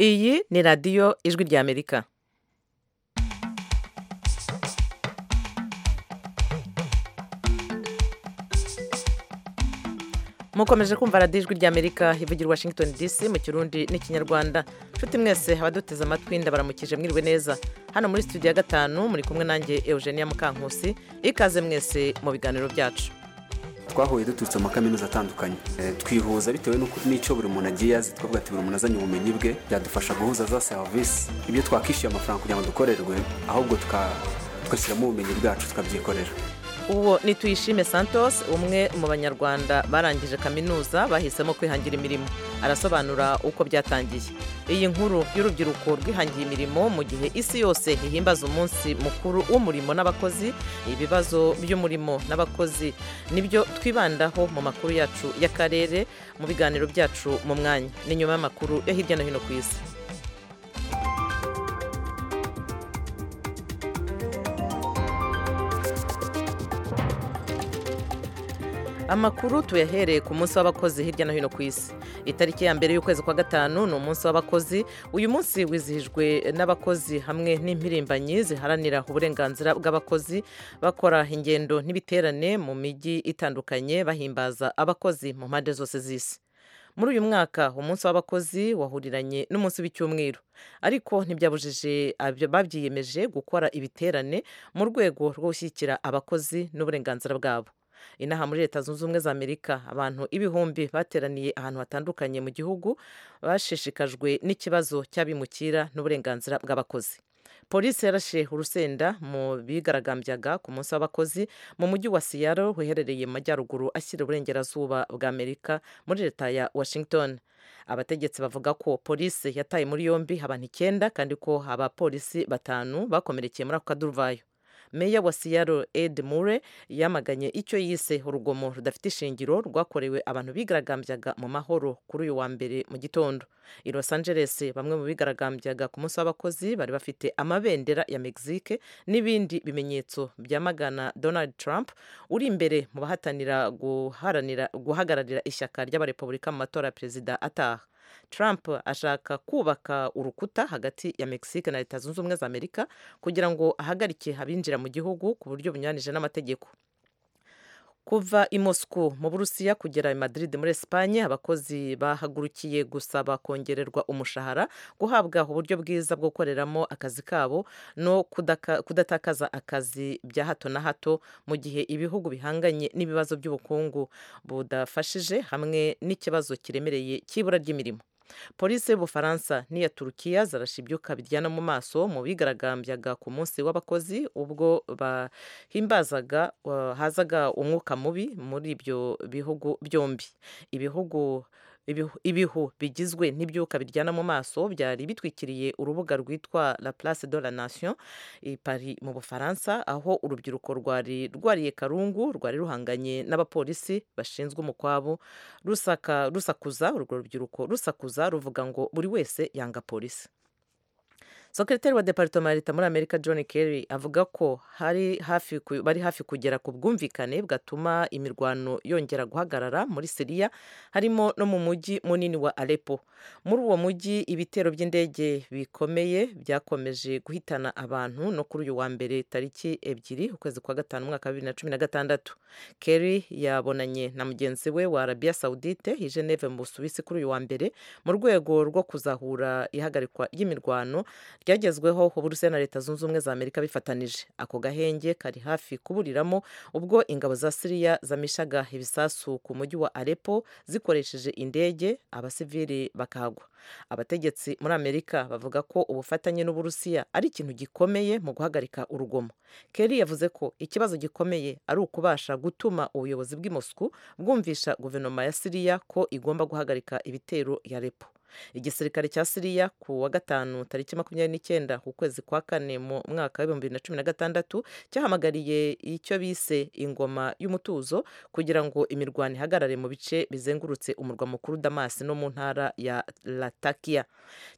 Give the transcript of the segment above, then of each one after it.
iyi ni radiyo ijwi ry'amerika mukomeje kumva radiyo ijwi ry'amerika ivugira washington dc mu kirundi n'ikinyarwanda nshuti mwese abaduteze amatwi ndabaramukije mwiriwe neza hano muri studio ya gatanu muri kumwe nanjye eugenia mukankusi ikaze mwese mu biganiro byacu twahuye duturutse mu makaminuza atandukanye twihuza bitewe n'icyo buri muntu agiye azi twavuga ati buri muntu azanye ubumenyi bwe byadufasha guhuza za serivisi ibyo twakishyuye amafaranga kugira ngo dukorerwe ahubwo tugashyiramo ubumenyi bwacu tukabyikorera uwo ni tuyishime santos umwe mu banyarwanda barangije kaminuza bahisemo kwihangira imirimo arasobanura uko byatangiye iyi nkuru y'urubyiruko rwihangiye imirimo mu gihe isi yose ihimbaza umunsi mukuru w'umurimo n'abakozi ibibazo by'umurimo n'abakozi nibyo twibandaho mu makuru yacu y'akarere mu biganiro byacu mu mwanya ni nyuma y'amakuru yo hirya no hino ku isi amakuru tuyahereye ku munsi w'abakozi hirya no hino ku isi itariki ya mbere y'ukwezi kwa gatanu ni umunsi w'abakozi uyu munsi wizihijwe n'abakozi hamwe n'impirimbanyi ziharanira uburenganzira bw'abakozi bakora ingendo n'ibiterane mu mijyi itandukanye bahimbaza abakozi mu mpande zose z'isi muri uyu mwaka umunsi w'abakozi wahuriranye n'umunsi w'icyumweru ariko ntibyabujije babyiyemeje gukora ibiterane mu rwego rwo gushyigikira abakozi n'uburenganzira bwabo inaha muri leta zunze ubumwe za amerika abantu ibihumbi bateraniye ahantu hatandukanye mu gihugu bashishikajwe n'ikibazo cy'abimukira n'uburenganzira bw'abakozi polisi yarashe urusenda mu bigaragambyaga ku munsi w'abakozi mu mujyi wa siyaro wiherereye mu majyaruguru ashyira uburengerazuba bwa amerika muri leta ya washington abategetsi bavuga ko polisi yataye muri yombi abantu icyenda kandi ko abapolisi batanu bakomerekeye muri ako kaduruvayo meya wa siyaro ed mure yamaganye icyo yise urugomo rudafite ishingiro rwakorewe abantu bigaragambyaga mu mahoro kuri uyu wa mbere mu gitondo i los angeles bamwe mu bigaragambyaga ku munsi w'abakozi bari bafite amabendera ya mexique n'ibindi bimenyetso byamagana donald trump uri imbere mu bahatanira guhagararira ishyaka ry'abarepubulika mu matora ya perezida ataha Trump ashaka kubaka urukuta hagati ya Mexique na Leta Zunze Ubumwe za Amerika kugira ngo ahagarike abinjira mu gihugu ku buryo bunyuranije n'amategeko kuva i Moscow mu Burusiya kugera i Madrid muri Espagne abakozi bahagurukiye gusaba kongererwa umushahara guhabwa uburyo bwiza bwo gukoreramo akazi kabo no kudaka, kudatakaza akazi bya hato na hato mu gihe ibihugu bihanganye n'ibibazo by'ubukungu budafashije hamwe n'ikibazo kiremereye cy'ibura ry'imirimo polisi y'ubufaransa n'iya turukiya zarasha ibyuka biryana mu maso mu bigaragambyaga ku munsi w'abakozi ubwo bahimbazaga hazaga umwuka mubi muri ibyo bihugu byombi ibihugu ibihu bigizwe n'ibyuka biryana mu maso byari bitwikiriye urubuga rwitwa la place de la nation i paris mu bufaransa aho urubyiruko rwari rwariye karungu rwari ruhanganye n'abapolisi bashinzwe umukwabo rusaka rusakuza urwo rubyiruko rusakuza ruvuga ngo buri wese yanga polisi Sekretari wa Departoma ya Leta muri Amerika John Kerry avuga ko hari hafi bari hafi kugera ku bwumvikane bwatuma imirwano yongera guhagarara muri Siriya harimo no mu mujyi munini wa Aleppo. Muri uwo mujyi ibitero by'indege bikomeye byakomeje guhitana abantu no kuri uyu wa mbere tariki ebyiri ukwezi kwa gatanu umwaka wa bibiri na cumi na gatandatu. Kerry yabonanye na mugenzi we wa Arabia Saudite i Geneve mu Busuwisi kuri uyu wa mbere mu rwego rwo kuzahura ihagarikwa ry'imirwano ryagezweho uburusiya na leta zunze ubumwe za amerika bifatanije ako gahenge kari hafi kuburiramo ubwo ingabo za siriya zamishaga ibisasu ku mujyi wa arepo zikoresheje indege abasivili bakagwa abategetsi muri amerika bavuga ko ubufatanye n'uburusiya ari ikintu gikomeye mu guhagarika urugomo keri yavuze ko ikibazo gikomeye ari ukubasha gutuma ubuyobozi bw'i mosku bwumvisha guverinoma ya siriya ko igomba guhagarika ibitero ya repo igisirikare cya siriya ku wa gatanu tariki makumyabiri n'icyenda ukwezi kwa kane mu mwaka w'ibihumbi bibiri na cumi na gatandatu cyahamagariye icyo bise ingoma y'umutuzo kugira ngo imirwano ihagarare mu bice bizengurutse umurwa mukuru damasi no mu ntara ya latakia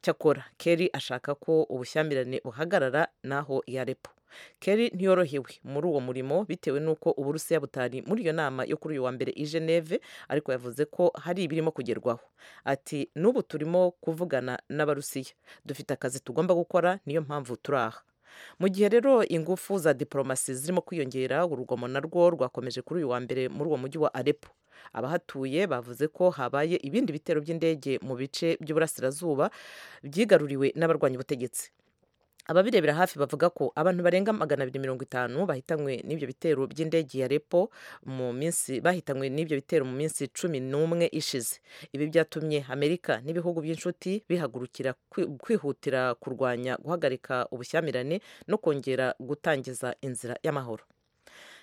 cyakora keri ashaka ko ubushyamirane buhagarara n'aho yarepo Kerry ntiyorohewe muri uwo murimo bitewe n'uko uburusiya butari muri iyo nama yo kuri uyu wa mbere i Geneve ariko yavuze ko hari ibirimo kugerwaho ati n'ubu turimo kuvugana n'abarusiya dufite akazi tugomba gukora niyo mpamvu turi aha mu gihe rero ingufu za diporomasi zirimo kwiyongera urugomo narwo rwakomeje kuri uyu wa mbere muri uwo mujyi wa arepo abahatuye bavuze ko habaye ibindi bitero by'indege mu bice by'uburasirazuba byigaruriwe n'abarwanya ubutegetsi ababirebera hafi bavuga ko abantu barenga magana abiri mirongo itanu bahitanywe n'ibyo bitero by'indege ya repo mu minsi bahitanywe n'ibyo bitero mu minsi cumi n'umwe ishize ibi byatumye amerika n'ibihugu by'inshuti bihagurukira kwi- kwihutira kurwanya guhagarika ubushyamirane no kongera gutangiza inzira y'amahoro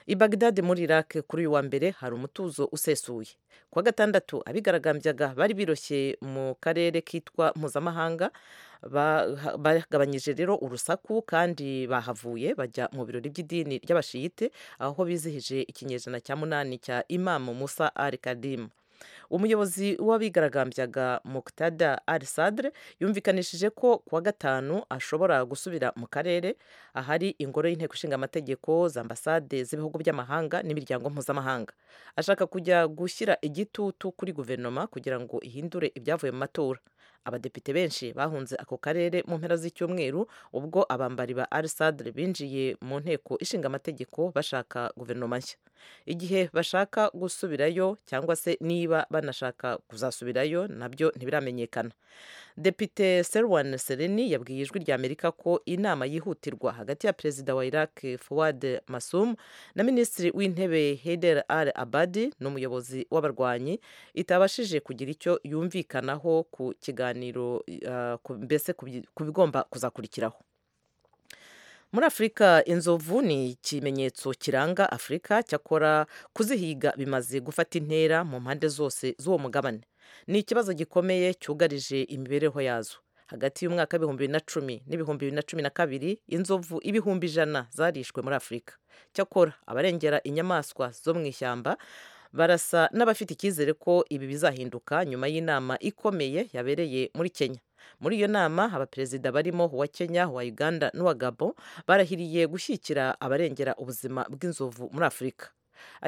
i bagdad muri iraq kuri uyu wa mbere hari umutuzo usesuye kuwa gatandatu abigaragambyaga bari biroshye mu karere kitwa mpuzamahanga ba- ha- bagabanyije rero urusaku kandi bahavuye bajya mu birori by'idini ry'abashiyite aho bizihije ikinyejana cya munani cya imamu musa al kadim umuyobozi w'abigaragambyaga muqtada al sadre yumvikanishije ko kuwa gatanu ashobora gusubira mu karere ahari ingoro y'inteko ishinga amategeko za ambasade z'ibihugu by'amahanga n'imiryango mpuzamahanga ashaka kujya gushyira igitutu kuri guverinoma kugira ngo ihindure ibyavuye mu matora abadepite benshi bahunze ako karere mu mpera z'icyumweru ubwo abambari ba al sadre binjiye mu nteko ishinga amategeko bashaka guverinoma nshya igihe bashaka gusubirayo cyangwa se niba banashaka kuzasubirayo nabyo ntibiramenyekana depite serwan sereni yabwiye ijwi ry'amerika ko inama yihutirwa hagati ya perezida wa iraq fuad masum na minisitiri w'intebe heider al abadi n'umuyobozi w'abarwanyi itabashije kugira icyo yumvikanaho ku kiganiro ah, ku- mbese ku bi- ku bigomba kuzakurikiraho muri afurika inzovu ni ikimenyetso kiranga afurika cyakora kuzihiga bimaze gufata intera mu mpande zose z'uwo mugabane ni ikibazo gikomeye cyugarije imibereho yazo hagati y'umwaka w'ibihumbi bibiri na cumi n'ibihumbi bibiri na cumi na kabiri inzovu ibihumbi ijana zarishwe muri afurika cyakora abarengera inyamaswa zo mu ishyamba barasa n'abafite icyizere ko ibi bizahinduka nyuma y'inama ikomeye yabereye muri kenya muri iyo nama abaperezida barimo uwa kenya uwa uganda n'uwa gabo barahiriye gushyigikira abarengera ubuzima bw'inzovu muri afurika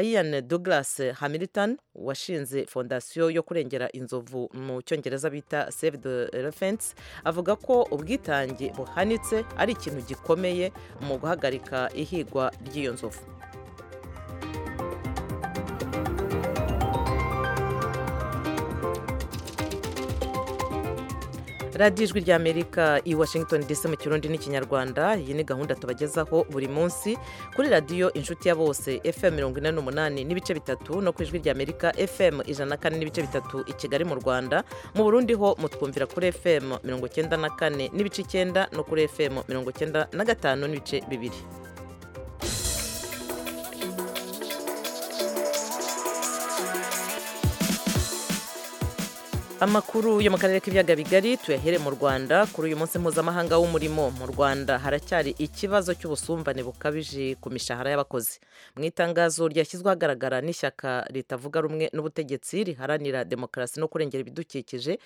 Ian Douglas Hamilton washinze fondasiyo yo kurengera inzovu mu cyongereza bita Save the Elephants avuga ko ubwitange buhanitse ari ikintu gikomeye mu guhagarika ihigwa ry'iyo nzovu radiyo ijwi ry'amerika i washington dc mu kirundi n'ikinyarwanda iyi ni gahunda tubagezaho buri munsi kuri radiyo inshuti ya bose fm mirongo ine n'umunani n'ibice bitatu no ku ijwi ry'amerika fm ijana na kane n'ibice bitatu i kigali mu rwanda mu burundi ho mutwumvira kuri fm mirongo icyenda na kane n'ibice icyenda no kuri fm mirongo icyenda na gatanu n'ibice bibiri amakuru yo mu karere k'ibiyaga bigari tuyahere mu rwanda kuri uyu munsi mpuzamahanga w'umurimo mu rwanda haracyari ikibazo cy'ubusumbane bukabije ku mishahara y'abakozi mu itangazo ryashyizwe ahagaragara n'ishyaka ritavuga rumwe n'ubutegetsi riharanira demokarasi no kurengera ibidukikije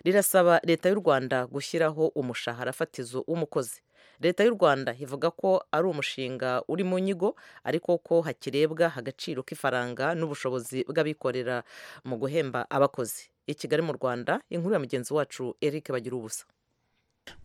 rirasaba leta y'u rwanda gushyiraho umushahara fatizo w'umukozi leta y'u rwanda ivuga ko ari umushinga uri mu nyigo ariko ko hakirebwa agaciro k'ifaranga n'ubushobozi bw'abikorera mu guhemba abakozi i kigali mu rwanda inkuru ya mugenzi wacu eric bagira ubusa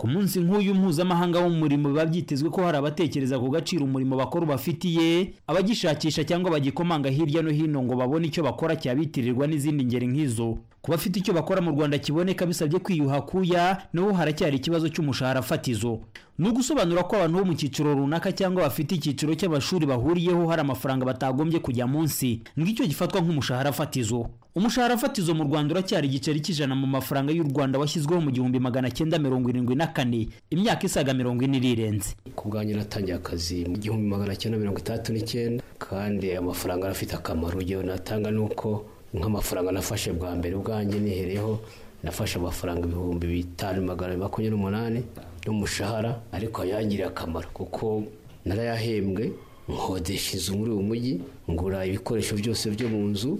ku munsi nk'uyu mpuzamahanga w'umurimo biba byitezwe ko hari abatekereza ku gaciro umurimo bakora ubafitiye abagishakisha cyangwa bagikomanga hirya no hino ngo babone icyo bakora cyabitirirwa n'izindi ngeri nk'izo ku bafite icyo bakora mu rwanda kiboneka bisabye kwiyuha kuya naho haracyari ikibazo cy'umushahara fatizo ni ugusobanura ko abantu bo mu cyiciro runaka cyangwa bafite icyiciro cy'amashuri bahuriyeho hari amafaranga batagombye kujya munsi ngicyo gifatwa nk'umushahara fatizo umushahara fatizo mu rwanda uracyari igiceri cy'ijana mu mafaranga y'u rwanda washyizweho mu gihumbi magana cyenda mirongo irindwi na kane imyaka isaga mirongo ine irirenze ku bwanjye natangiye akazi mu gihumbi magana cyenda mirongo itandatu n'icyenda kandi ayo mafaranga arafite akamaro urugero natanga ni uko nk'amafaranga nafashe bwa mbere ubwanjye nihereyeho nafashe amafaranga ibihumbi bitanu magana abiri makumyabiri n'umunani n'umushahara ariko yangiriye akamaro kuko narayahembwe nkodesha inzu muri uyu mujyi ngura ibikoresho byose byo mu nzu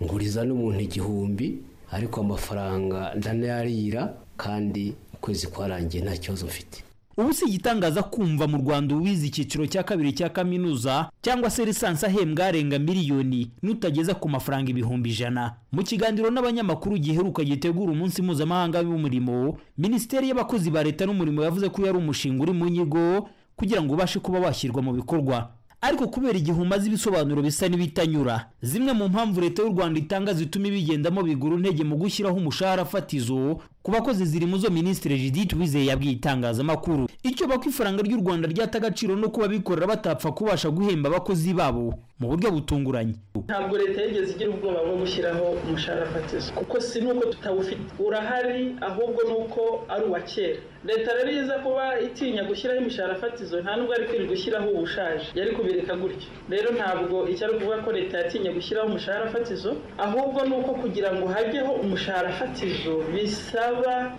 nguriza n'umuntu igihumbi ariko amafaranga ndanayarira kandi ukwezi kwarangiye nta kibazo mfite ubu si igitangaza kumva mu rwanda uwize icyiciro cya kabiri cya kaminuza cyangwa se lisansi ahembwa arenga miliyoni n'utageza ku mafaranga ibihumbi ijana mu kiganiro n'abanyamakuru giheruka gitegura umunsi mpuzamahanga w'umurimo minisiteri y'abakozi ba leta n'umurimo yavuze ko yari umushinga uri mu nyigo kugira ngo ubashe kuba washyirwa mu bikorwa ariko kubera igihe umaze ibisobanuro bisa n'ibitanyura zimwe mu mpamvu leta y'u rwanda itanga zituma ibigendamo bigura intege mu gushyiraho umushahara fatizo ku bakozi ziri mu zo minisitiri judith wizeye yabwiye itangazamakuru icyo bako ifaranga ry'u rwanda ryata agaciro no kuba abikorera batapfa kubasha guhemba abakozi babo mu buryo butunguranye ntabwo leta yigeze igira ubwoba bwo gushyiraho umushahara fatizo kuko si n'uko tutawufite urahari ahubwo ni uko ari uwa kera leta rero iza kuba itinya gushyiraho imishahara fatizo nta nubwo ari kwirirwa ushyiraho ubushaje yari kubireka gutyo rero ntabwo icyo ari ukuvuga ko leta yatinya gushyiraho umushahara fatizo ahubwo ni uko kugira ngo hajyeho umushahara fatizo bisaba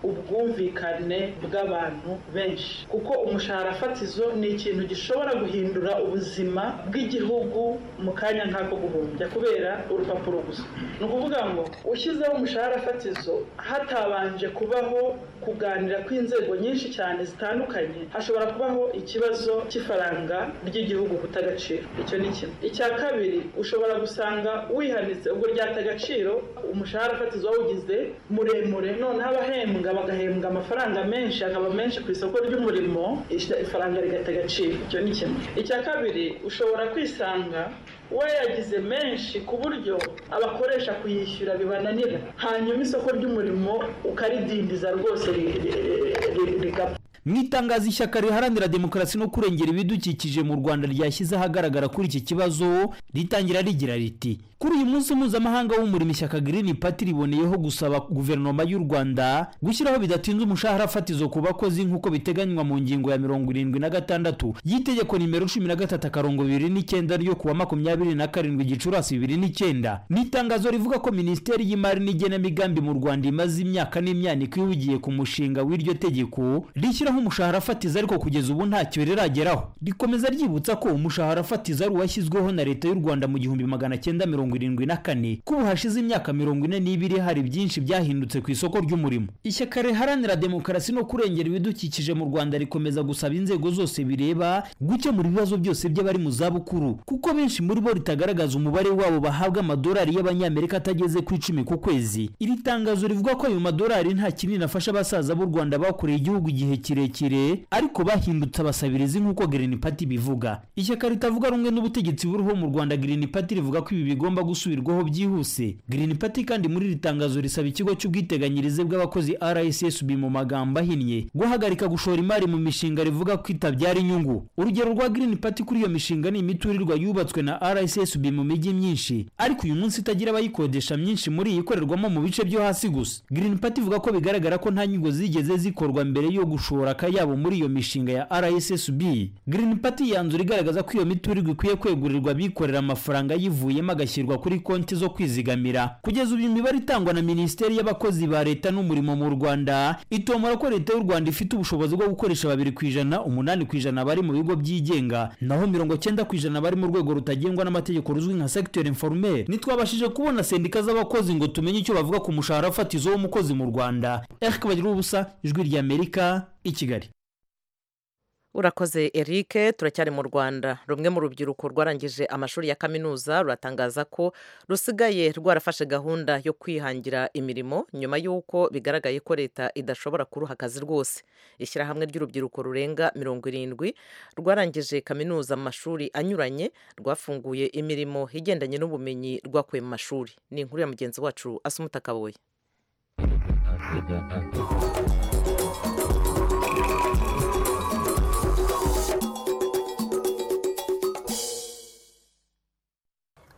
ubwumvikane bw'abantu benshi kuko umushahara fatizo ni ikintu gishobora guhindura ubuzima bw'igihugu mu kanya nk'ako guhumbya kubera urupapuro gusa ni ukuvuga ngo ushyizeho umushahara fatizo hatabanje kubaho kuganira kw'inzego nyinshi cyane zitandukanye hashobora kubaho ikibazo cy'ifaranga ry'igihugu guta agaciro icyo ni kimwe icya kabiri ushobora gusanga wihanitse ubwo ryata agaciro umushahara fatizo wawugize muremure noneho abahembwa bagahembwa amafaranga menshi akaba menshi ku isoko ry'umurimo ifaranga rigata agaciro icyo ni kimwe icya kabiri ushobora kwisanga we yagize menshi ku buryo abakoresha kuyishyura bibananira hanyuma isoko ry'umurimo ukaridindiza rwose rigapfa mu itangazo ishyaka riharanira demokarasi no kurengera ibidukikije mu rwanda ryashyize ahagaragara kuri iki kibazo ritangira rigira riti kuri uyu munsi mpuzamahanga w'umurimo ishyaka girini pati riboneyeho gusaba guverinoma y'u rwanda gushyiraho bidatinze umushahara fatizo ku bakozi nk'uko biteganywa mu ngingo ya mirongo irindwi na gatandatu y'itegeko nimero cumi na gatatu akarongo bibiri n'icyenda ryo kuwa makumyabiri na karindwi gicurasi bibiri n'icyenda ni itangazo rivuga ko minisiteri y'imari n'igenamigambi mu rwanda imaze imyaka n'imyaniko ihugiye ku mushinga w'iryo tegeko rishyiraho umushahara fatizo ariko kugeza ubu ntacyo rirageraho rikomeza ryibutsa ko umushahara fatizo ari uwashyizweho na leta y'u rwanda mu gihumbi magana cyenda mirongo irindwi na kane ko ubu hashize imyaka mirongo ine n'ibiri hari byinshi byahindutse ku isoko ry'umurimo ishyaka riharanira demokarasi no kurengera ibidukikije mu rwanda rikomeza gusaba inzego zose bireba gukemura ibibazo byose by'abari mu zabukuru kuko benshi muri bo ritagaragaza umubare wabo bahabwa amadolari y'abanyamerika atageze ku icumi ku kwezi iri tangazo rivuga ko ayo madolari nta kinini afasha abasaza b'u rwanda bakoreye igihugu igihe kirekire kirekire ariko bahindutse abasabirizi nk'uko Green Party bivuga ishyaka ritavuga rumwe n'ubutegetsi buriho mu Rwanda Green Party rivuga ko ibi bigomba gusubirwaho byihuse Green Party kandi muri iri tangazo risaba ikigo cy'ubwiteganyirize bw'abakozi RSSB mu magambo ahinnye guhagarika gushora imari mu mishinga rivuga ko itabyara inyungu urugero rwa Green Party kuri iyo mishinga ni imiturirwa yubatswe na RSSB mu mijyi myinshi ariko uyu munsi itagira abayikodesha myinshi muri iyi ikorerwamo mu bice byo hasi gusa Green Party ivuga ko bigaragara ko nta nyigo zigeze zikorwa mbere yo gushora akayabo muri iyo mishinga ya RSSB Green Party yanzura igaragaza ko iyo miturirwa ikwiye kwegurirwa abikorera amafaranga yivuyemo agashyirwa kuri konti zo kwizigamira kugeza ubu imibare itangwa na Minisiteri y'abakozi ba leta n'umurimo mu Rwanda itomora ko leta y'u Rwanda ifite ubushobozi bwo gukoresha babiri ku ijana umunani ku ijana bari mu bigo byigenga naho mirongo cyenda ku ijana bari mu rwego rutagengwa n'amategeko ruzwi nka secteur informel ntitwabashije kubona sendika z'abakozi ngo tumenye icyo bavuga ku mushahara fatizo w'umukozi mu Rwanda Eric Bagirubusa ijwi ry'Amerika i kigali urakoze eric turacyari mu rwanda rumwe mu rubyiruko rwarangije amashuri ya kaminuza ruratangaza ko rusigaye rwarafashe gahunda yo kwihangira imirimo nyuma y'uko bigaragaye ko leta idashobora kuruha akazi rwose ishyirahamwe ry'urubyiruko rurenga mirongo irindwi rwarangije kaminuza mu mashuri anyuranye rwafunguye imirimo igendanye n'ubumenyi rwakuye mu mashuri ni inkuru ya mugenzi wacu asumuta kabuye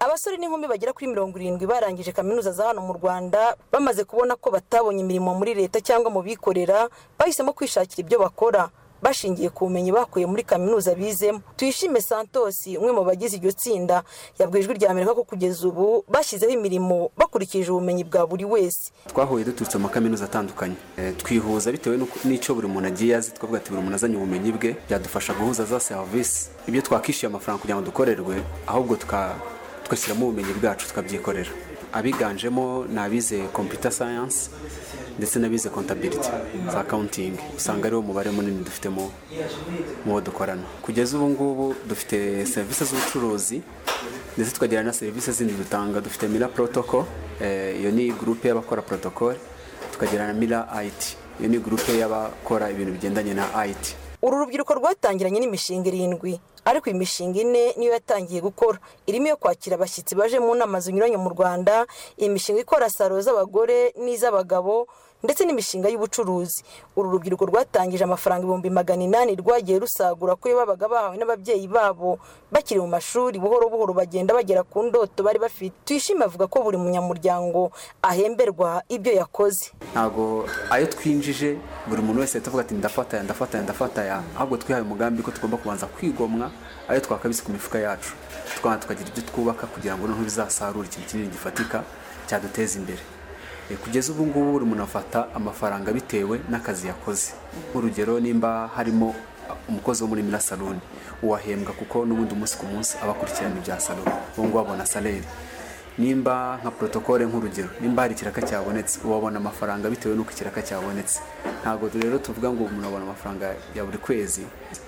abasore n'inkumi bagera kuri mirongo irindwi barangije kaminuza za hano mu rwanda bamaze kubona ko batabonye imirimo muri leta cyangwa mu bikorera bahisemo kwishakira ibyo bakora bashingiye ku bumenyi bakuye muri kaminuza bizemo tuyishime santosi umwe mu bagize iryo tsinda yabwiye ijwi rya amerika ko kugeza ubu bashyizeho imirimo bakurikije ubumenyi bwa buri wese twahuye duturutse mu makaminuza atandukanye twihuza bitewe n'icyo buri muntu agiye azi twavuga ati buri muntu azanye ubumenyi bwe byadufasha guhuza za serivisi ibyo twakishyuye amafaranga kugira ngo dukorerwe ahubwo tuka tugashyiramo ubumenyi bwacu tukabyikorera abiganjemo ni abize computer science ndetse n'abize contability za accounting usanga ariwo mubare munini dufite mu bo dukorana kugeza ubu ngubu dufite serivisi z'ubucuruzi ndetse tukagira na serivisi zindi dutanga dufite mira protocol eh, iyo ni gurupe y'abakora protocol tukagira na mira it iyo ni gurupe y'abakora ibintu bigendanye na it uru rubyiruko rwatangiranye n'imishinga irindwi ariko iyi mishinga ine niyo yatangiye gukora irimo iyo kwakira abashyitsi baje mu nama zinyuranye mu rwanda iyi mishinga ikora saro z'abagore n'iz'abagabo ndetse n'imishinga y'ubucuruzi uru rubyiruko rwatangije amafaranga ibihumbi magana inani rwagiye rusagura kuri babaga bahawe n'ababyeyi babo bakiri mu mashuri buhoro buhoro bagenda bagera ku ndoto bari bafite tuyishime avuga ko buri munyamuryango ahemberwa ibyo yakoze ntabwo ayo twinjije buri muntu wese yahita avuga ati ndafataya ndafataya ndafataya ahubwo twihaye umugambi ko tugomba kubanza kwigomwa ayo twakabise ku mifuka yacu tukabona tukagira ibyo twubaka kugira ngo noneho bizasarure ikintu kinini gifatika cyaduteza imbere E, kugeza ubu ngubu buri muntu afata amafaranga bitewe n'akazi yakoze nk'urugero nimba harimo umukozi wo muri mira saloni uwahembwa kuko n'ubundi umunsi ku munsi aba akurikirana ibya saloni ubu ngubu abona saleri nimba nka protokole nk'urugero nimba hari ikiraka cyabonetse ubabona amafaranga bitewe n'uko ikiraka cyabonetse ntabwo rero tuvuga ngo umuntu abona amafaranga ya buri kwezi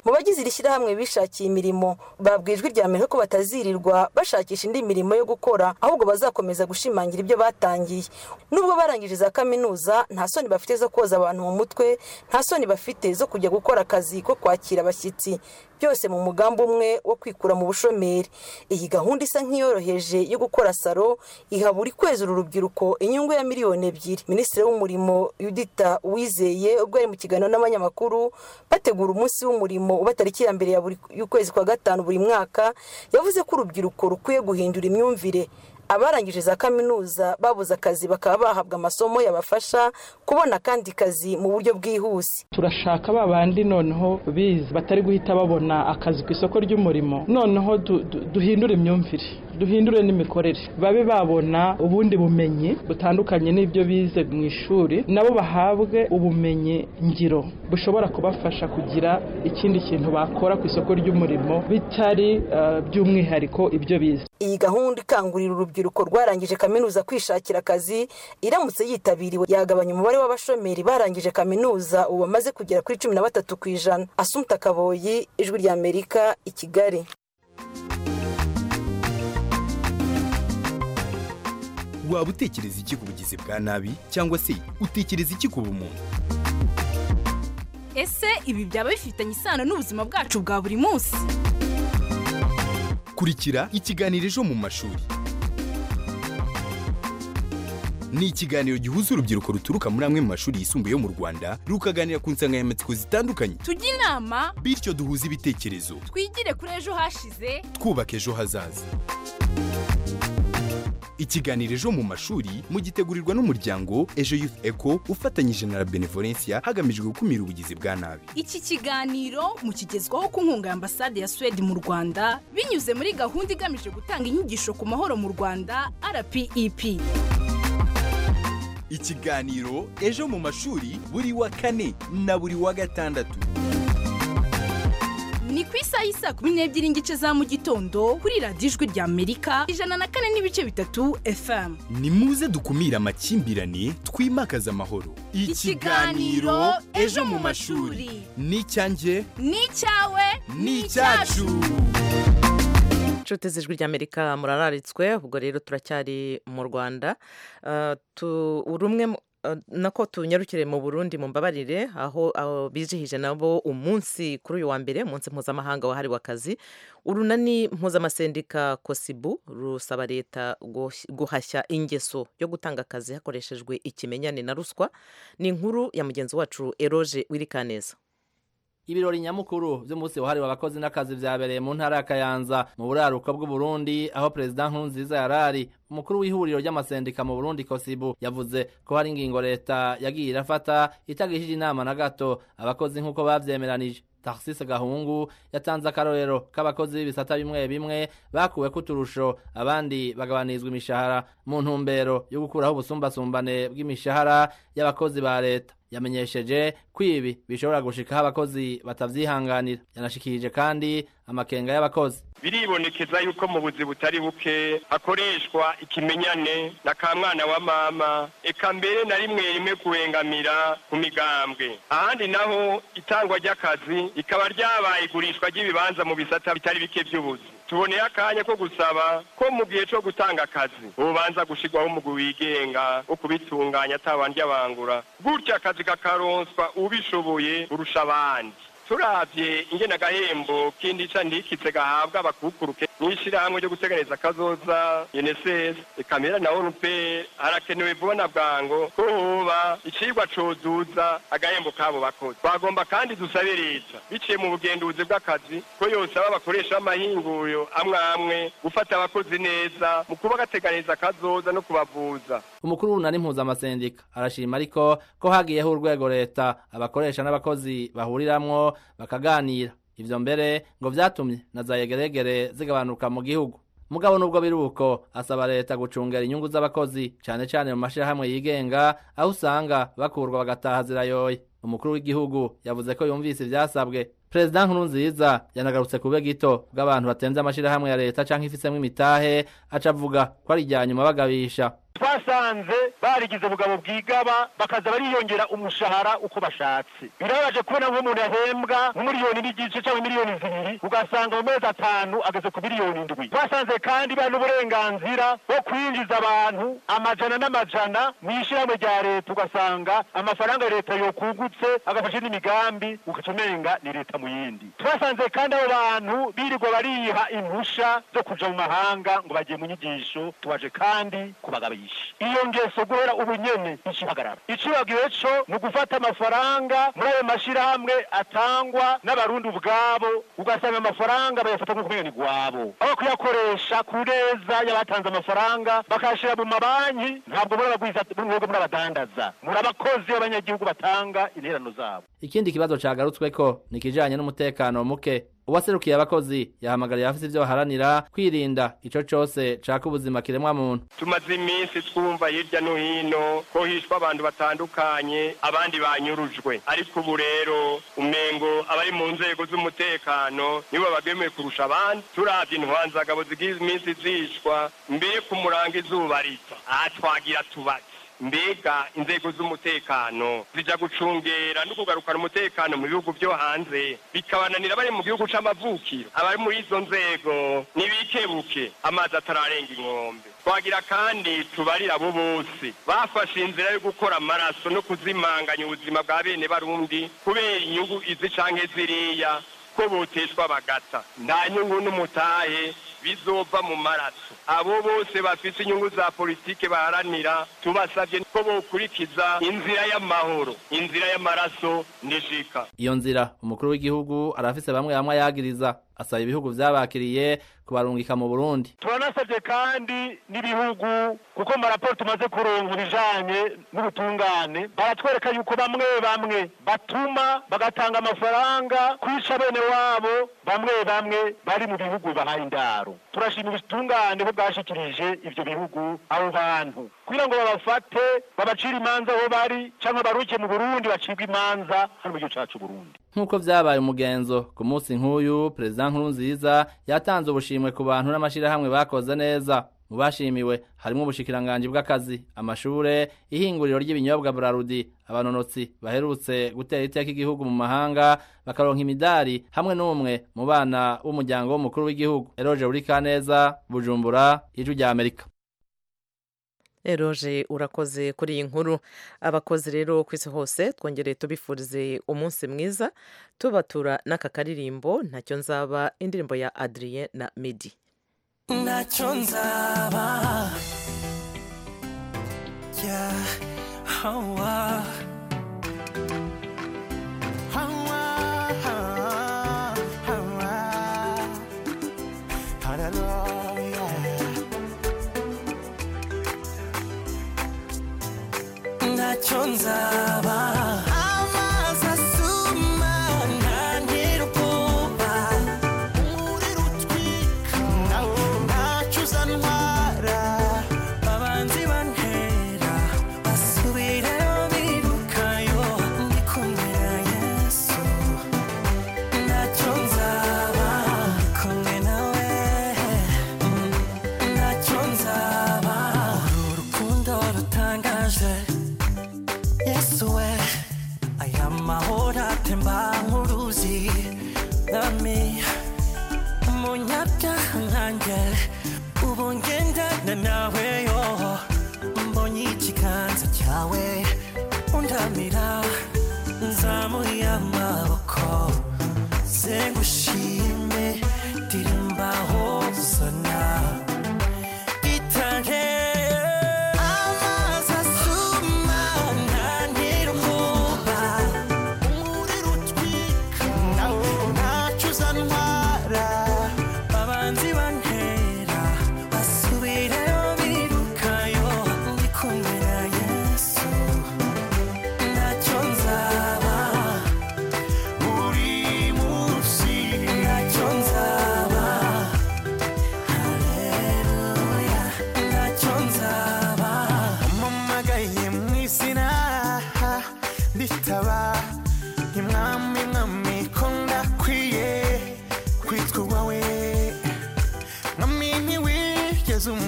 mu bagize iri shyirahamwe bishakiye imirimo babwijwe irya mbere ko batazirirwa bashakisha indi mirimo yo gukora ahubwo bazakomeza gushimangira ibyo batangiye nubwo barangije za kaminuza nta soni bafite zo koza abantu mu mutwe nta soni bafite zo kujya gukora akazi ko kwakira abashyitsi byose mu mugambi umwe wo kwikura mu bushomeri iyi gahunda isa nk'iyoroheje yo gukora saro iha buri kwezi uru rubyiruko inyungu ya miliyoni ebyiri minisitiri w'umurimo yudita wizeye ubwo yari mu kiganiro n'abanyamakuru bategura umunsi w'umurimo uba tariki ya mbere ya buri y'ukwezi kwa gatanu buri mwaka yavuze ko urubyiruko rukwiye guhindura imyumvire abarangije za kaminuza babuze akazi bakaba bahabwa amasomo yabafasha kubona akandi kazi mu buryo bwihuse turashaka ba bandi noneho bize batari guhita babona akazi ku isoko ry'umurimo noneho du- du- duhindure imyumvire duhindure n'imikorere babe babona ubundi bumenyi butandukanye n'ibyo bize mu ishuri nabo bahabwe ubumenyi ngiro bushobora kubafasha kugira ikindi kintu bakora ku isoko ry'umurimo bitari eh, by'umwihariko ibyo bize iyi gahunda ikangurira urubyiruko rwarangije kaminuza kwishakira akazi iramutse yitabiriwe yagabanya umubare w'abashomeri barangije kaminuza ubu bamaze kugera kuri cumi na batatu ku ijana asumta kaboyi ijwi rya amerika i kigali waba utekereza iki ku bugizi bwa nabi cyangwa se utekereza iki ku bumuntu ese ibi byaba bifitanye isano n'ubuzima bwacu bwa buri munsi kurikira ikiganiro ejo mu mashuri ni ikiganiro gihuza urubyiruko ruturuka muri amwe mu mashuri yisumbuye yo mu rwanda rukaganira ku nsanganyamatsiko zitandukanye tujye inama bityo duhuze ibitekerezo twigire kuri ejo hashize twubaka ejo hazaza ikiganiro ejo mu mashuri mugitegurirwa n'umuryango ejo youth eco ufatanyije na la benevolencia hagamijwe gukumira ubugizi bwa nabi iki kiganiro mukigezwaho ku nkunga ya ambasade ya suwede mu rwanda binyuze muri gahunda igamije gutanga inyigisho ku mahoro mu rwanda rpep ikiganiro ejo mu mashuri buri wa kane na buri wa gatandatu ni ku isaha y'isaa kumi n'ebyiri n'igice za mu gitondo kuri radiyo ijwi rya amerika ijana na kane n'ibice bitatu fm ni muze dukumire amakimbirane twimakaze amahoro Ikiganiro Ejo mu Mashuri. n'icyanjye ni icyawe n'icyacu inshuti z'ijwi ry'amerika murararitswe ubwo rero turacyari mu rwanda Ah, tu- rumwe mu- ah, nako tunyarukire mu burundi mu mbabarire aho aho bizihije nabo umunsi kuri uyu wa mbere umunsi mpuzamahanga wahariwe akazi urunani mpuzamasendika kosibu rusaba leta guhashya- guhashya ingeso yo gutanga akazi hakoreshejwe ikimenyane na ruswa ni inkuru ya mugenzi wacu eroge wirikaneza ibirori nyamukuru by'umunsi wahariwe abakozi n'akazi byabereye mu ntara ya kayanza mu buraruko bw'uburundi aho perezida nkurunziza yarari umukuru w'ihuriro ry'amasendika mu burundi kosibu yavuze ko hari ingingo leta yagiye irafata itagishije inama na gato abakozi nk'uko babyemeranije taxis gahungu yatanze akarorero k'abakozi b'ibisata bimwe bimwe bakuwe kuturusho abandi bagabanizwa imishahara mu ntumbero yo gukuraho ubusumbasumbane bw'imishahara y'abakozi ba leta yamenyesheje ko ibi bishobora gushikaho abakozi batavyihanganira yanashikirije kandi amakenga y'abakozi biribonekeza yuko mu buzi butari buke hakoreshwa ikimenyane na ka mwana wa mama eka mbere na rimwe rimwe kuhengamira ku migambwe ahandi naho itangwa ry'akazi rikaba ryabaye igurishwa ry'ibibanza mu bisata bitari bike by'ubuzi tuboneye akanya ko gusaba ko mu gihe cyo gutanga akazi ubanza gushyirwaho umugwi wigenga wo kubitunganya atabandi abangura gutyo akazi kakaronswa ubishoboye urusha abandi turabye ingena agahembo kindi ca ndikize gahabwa abakukuruke n'ishyirahamwe ryo guteganiriza akazoza unicef ikamera na onupe harakenewe vuba na bwango ko hoba icigwa cozuza agahembo kabo bakozi bagomba kandi dusabe leta biciye mu bugenduzi bw'akazi ko yosaba bakoresha amahinguriro amwe amwe gufata abakozi neza mu kuba gateganiriza akazoza no kubavuza umukuru w'unani mpuzamasendika arashima ariko ko hagiyeho urwego leta abakoresha n'abakozi bahuriramwo bakaganira ivyo mbere ngo vyatumye na za yegeregere zigabanuka mu gihugu mugabo nubwo biri uko asaba leta gucungera inyungu z'abakozi cane cane mu mashirahamwe yigenga aho usanga bakurwa bagataha zirayoye umukuru w'igihugu yavuze ko yumvise ivyasabwe perezida nkurunziza yanagarutse ku bube gito bw'abantu batemvye amashirahamwe ya leta canke ifisemwo imitahe aca avuga ko ari irya nyuma bagabisha twasanze barigize ubugabo bwigaba bakaza bariyongera umushahara uko bashatse birabaje kubona nk'umuntu yahembwa nk'umuriyoni n'igice cyangwa miliyoni zibiri ugasanga mu mezi atanu ageze ku miliyoni ndwi twasanze kandi bari n'uburenganzira bwo kwinjiza abantu amajana n'amajana mu ishyirahamwe rya leta ugasanga amafaranga ya leta yokungutse agafashe n'imigambi ugaca umenga ni leta mu yindi twasanze kandi abo bantu birirwa bariha impushya zo kuja mu mahanga ngo bagiye mu nyigisho tubaje kandi kubagabisha iyo ngeso guhera ubu nyene ikihagarara icibagiwe co ni ugufata amafaranga muri ayo mashyirahamwe atangwa n'abarundi ubwabo ugasanga amafaranga bayafata nk'uko umenga ni gwabo aho kuyakoresha ku neza y'abatanze amafaranga bakayashyira mu mabanki ntabwo muri abagwiza mwebwe muri abadandaza muri abakozi b'abanyagihugu batanga interano zabo ikindi kibazo cagarutsweko ni ikijanye n'umutekano muke uwaserukiye abakozi yahamagariye abafise ivyo baharanira kwirinda ico cose caka ubuzima kiremwa muntu tumaze iminsi twumva hirya no hino ko hishwe abantu batandukanye abandi banyurujwe ariko ubu rero umengo abari mu nzego z'umutekano nibo bagemeye kurusha abandi turabye intwanzagabo zigize iminsi zishwa mbere ku muranga izuba rita aha twagira tubati mbega inzego z'umutekano zija gucungera no kugarukana umutekano mu bihugu byo hanze bikabananira bari mu gihugu c'amavukiro abari muri izo nzego ntibikebuke amazi atararenga inkombe twagira kandi tubarira abo bose bafashe inzira yo gukora amaraso no kuzimanganya ubuzima bwa bene barundi kubera inyungu izi canke ziriya ko boteshwa bagata nta nyungu n'umutahe bizova mu maraso abo bose bafite inyungu za politike baharanira tubasabye ko bokurikiza inzira y'amahoro inzira y'amaraso nishika iyo nzira umukuru w'igihugu arafise bamwe bamwe ayagiriza asaba ibihugu vyabakiriye kubarungika mu burundi turanasabye kandi n'ibihugu kuko mu maraporo tumaze kuronka ibijanye n'ubutungane baratwereka yuko bamwe bamwe batuma bagatanga amafaranga kwica bene wabo bamwe bamwe bari mu bihugu bahaye indaro turashima ubutungane ko bwashikirije ivyo bihugu abo bantu kugira ngo babafate babacire imanza aho bari canke baruke mu burundi bacibwe imanza hano mu gihugu cacu burundi nk'uko vyabaye umugenzo ku munsi nk'uyu perezida nkurunziza yatanze ubushimwe ku bantu n'amashirahamwe bakoze neza mu bashimiwe harimo ubushikiranganji bw'akazi amashure ihinguriro ry'ibinyobwa burarudi abanonotsi baherutse gutera iteka igihugu mu mahanga bakaronka imidari hamwe n'umwe mu bana w'umuryango w'umukuru w'igihugu eroje urikaneza bujumbura ijwi rya amerika eroje urakoze kuri iyi nkuru abakozi rero ku isi hose twongereye tubifurize umunsi mwiza tubatura n'aka karirimbo ntacyo nzaba indirimbo ya adrien na midi ntacyo nzaba ya hawa hawa hawa hararoya ntacyo nzaba amazi asuma ntantera ubwoba umuriro utwika nawo ntacyo uzantwara abanzi bantera basubirayo birukayo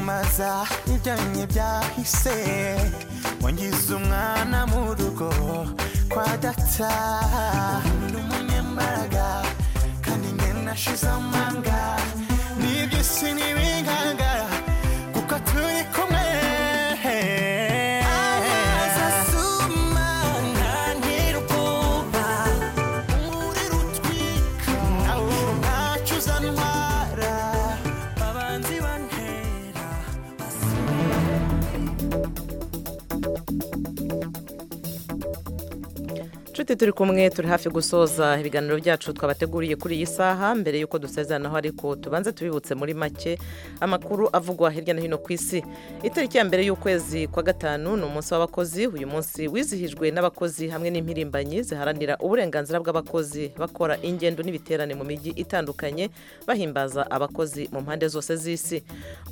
umaza ibyanye byahise wangize umwana mu rugo kwa data ubu ni umunyembaraga kandi njye nashize amanga n'iby'isi ntibingangara kuko turi kumwe Amazi asuma ntantera ubwoba umuriro utwika nawo ntacyo uzantwara abanzi bantera Nshuti turi kumwe turi hafi gusoza ibiganiro byacu twabateguriye kuri iyi saha mbere y'uko dusezeranaho ariko tubanze tubibutse muri make amakuru avugwa hirya no hino ku isi itariki ya mbere y'ukwezi kwa gatanu ni umunsi w'abakozi uyu munsi wizihijwe n'abakozi hamwe n'impirimbanyi ziharanira uburenganzira bw'abakozi bakora ingendo n'ibiterane mu mijyi itandukanye bahimbaza abakozi mu mpande zose z'isi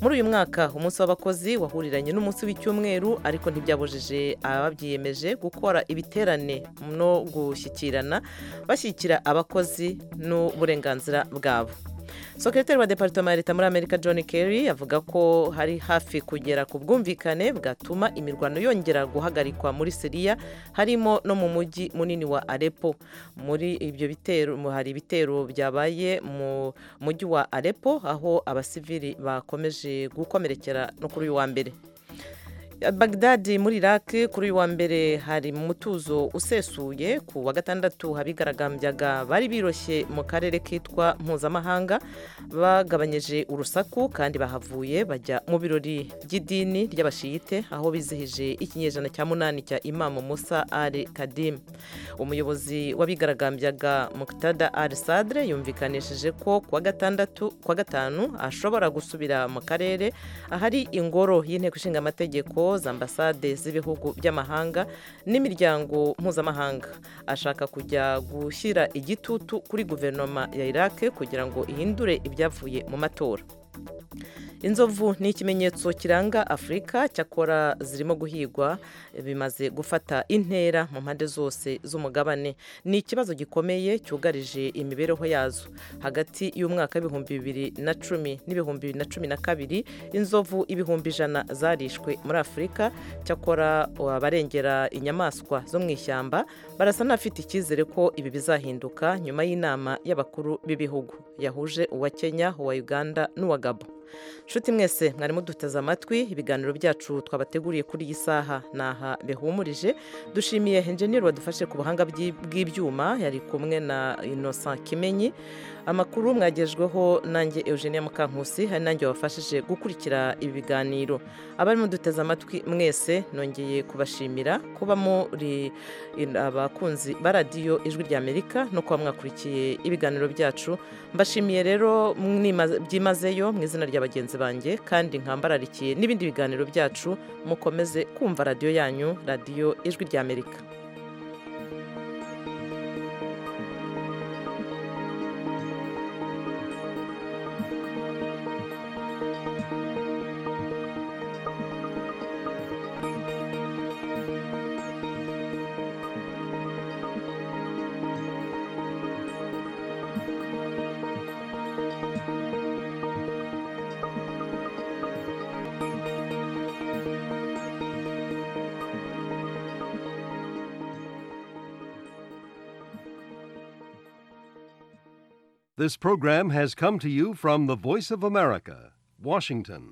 muri uyu mwaka umunsi w'abakozi wahuriranye n'umunsi w'icyumweru ariko ntibyabujije ababyiyemeje gukora ibiterane no gushyikirana bashyikira abakozi n'uburenganzira bwabo sekretari wa departema ya leta muri amerika john kerry avuga ko hari hafi kugera ku bwumvikane bwatuma imirwano yongera guhagarikwa muri siriya harimo no mu mujyi munini wa arepo muri ibyo bitero hari ibitero byabaye mu mujyi wa arepo aho abasivili bakomeje gukomerekera no kuri uyu wa mbere bagdadi muri iraki kuri uyu wa mbere hari mu mutuzo usesuye ku wa gatandatu abigaragambyaga bari biroshye mu karere kitwa mpuzamahanga bagabanyije urusaku kandi bahavuye bajya mu birori by'idini ry'abashiyite aho bizihije ikinyejana cya munani cya imamu musa ari kadimu umuyobozi w'abigaragambyaga mukitada ari sadre yumvikanishije ko ku wa gatandatu ku wa gatanu ashobora gusubira mu karere ahari ingoro y'inteko ishinga amategeko za ambasade z'ibihugu by'amahanga n'imiryango mpuzamahanga ashaka kujya gushyira igitutu kuri guverinoma ya iraq kugira ngo ihindure ibyavuye mu matora inzovu ni ikimenyetso kiranga afurika cyakora zirimo guhigwa bimaze gufata intera mu mpande zose z'umugabane ni ikibazo gikomeye cyugarije imibereho yazo hagati y'umwaka w'ibihumbi bibiri na cumi n'ibihumbi bibiri na cumi na kabiri inzovu ibihumbi ijana zarishwe muri afurika cyakora abarengera inyamaswa zo mu ishyamba barasa n'abafite icyizere ko ibi bizahinduka nyuma y'inama y'abakuru b'ibihugu yahuje uwa kenya uwa uganda n'uwa gabo nshuti mwese mwarimu duteze amatwi ibiganiro byacu twabateguriye kuri iyi saha ni aha bihumurije dushimiye enjeniyeri wadufashe ku buhanga bw'ibyuma yari kumwe na inosa kimenyi amakuru mwagejweho nanjye eugenia mukankusi hari nanjye wabafashije gukurikira ibi biganiro abarimo duteze amatwi mwese nongeye kubashimira kuba muri abakunzi ba radiyo ijwi ry'amerika no kuba mwakurikiye ibiganiro byacu mbashimiye rero byimazeyo mu izina rya bagenzi banjye kandi nkambararikiye n'ibindi biganiro byacu mukomeze kumva radiyo yanyu radiyo ijwi ry'amerika This program has come to you from the Voice of America, Washington.